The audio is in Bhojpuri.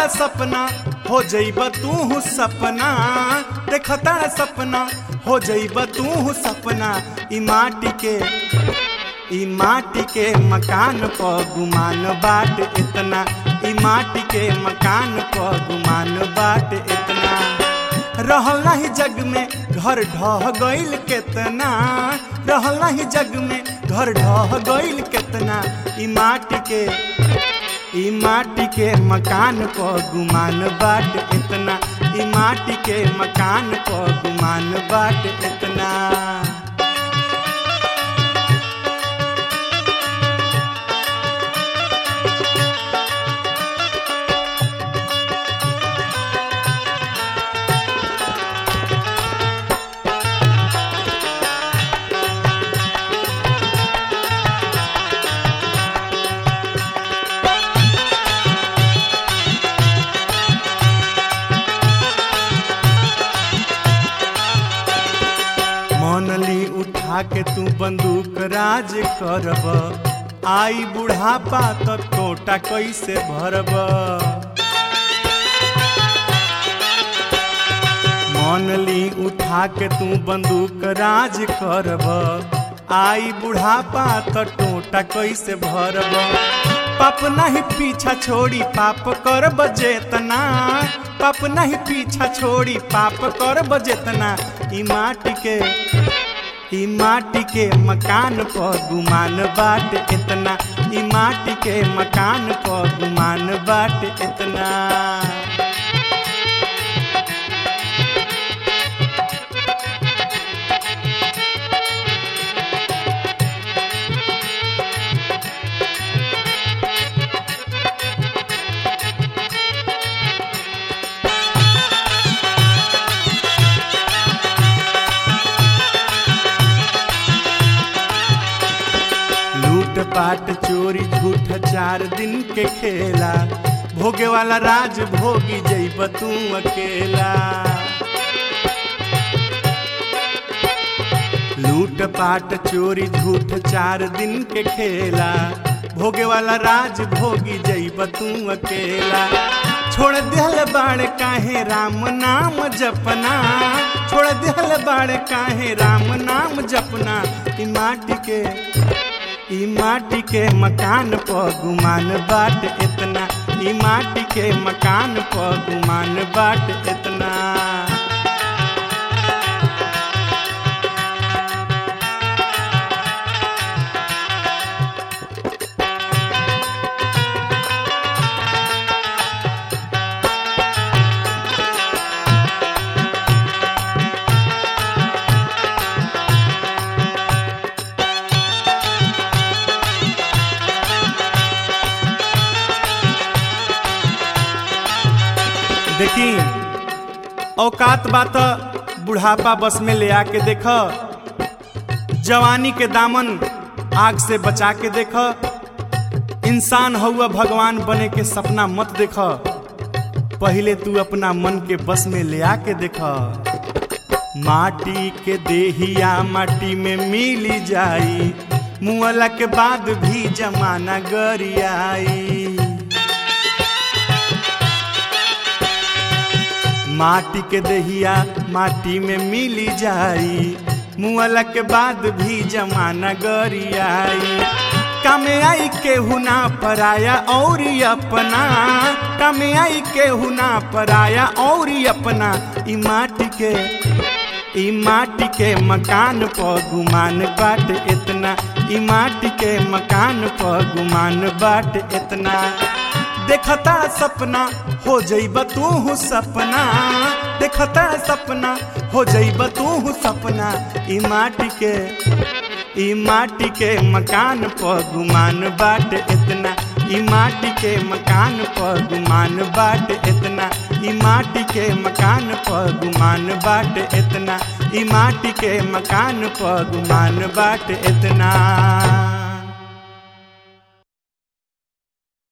सपना हो जइब तू सपना देखता सपना हो जइब तू सपना ई माटी के ई माटी के मकान प गुमान बाट इतना ई माटी के मकान प गुमान बाट इतना रहल नाही जग में घर ढह गइल केतना रहल नाही जग में घर ढह गइल केतना ई माटी के ई माटी के मकान प गुमान बाट इतना ई माटी के मकान प गुमान बाट इतना मनली उठा के तू बंदूक राज करब आई बुढ़ापा तो टोटा कैसे भरब मनली उठा के तू बंदूक राज करब आई बुढ़ापा तो टोटा कैसे भरब पाप नहीं पीछा छोड़ी पाप करब जेतना पाप नहीं पीछा छोड़ी पाप करब जेतना ई माटी के ई माटी के मकान प गुमान बाट इतना ई माटी के मकान प गुमान बाट इतना लूट पाट चोरी झूठ चार दिन के खेला भोगे वाला राज भोगी जइब तू अकेला लूट पाट चोरी झूठ चार दिन के खेला भोगे वाला राज भोगी जइब तू अकेला छोड़ दिहल बाड़ काहे राम नाम जपना छोड़ दिहल बाड़ काहे राम नाम जपना ई माटी के ई माटी के मकान प गुमान बाट इतना ई माटी के मकान प गुमान बाट इतना देखी औकात बात बुढ़ापा बस में ले आके देख जवानी के दामन आग से बचा के देख इंसान हुआ भगवान बने के सपना मत देख पहले तू अपना मन के बस में ले आके देख माटी के देहिया माटी में मिली जाई मुअला के बाद भी जमाना गरियाई माटी के दहिया माटी में मिली जाई मुअला के बाद भी जमाना गरियाई कमे आई केहू ना पराया और अपना कमे आई केहू ना पराया और अपना ई माटी के ई माटी के मकान प गुमान बाट इतना ई माटी के मकान प गुमान बाट इतना देखता सपना हो जइब तू सपना देखता सपना हो जइब तू सपना ई माटी के ई माटी के मकान प गुमान बाट इतना ई माटी के मकान प गुमान बाट इतना ई माटी के मकान प गुमान बाट इतना ई माटी के मकान प गुमान बाट इतना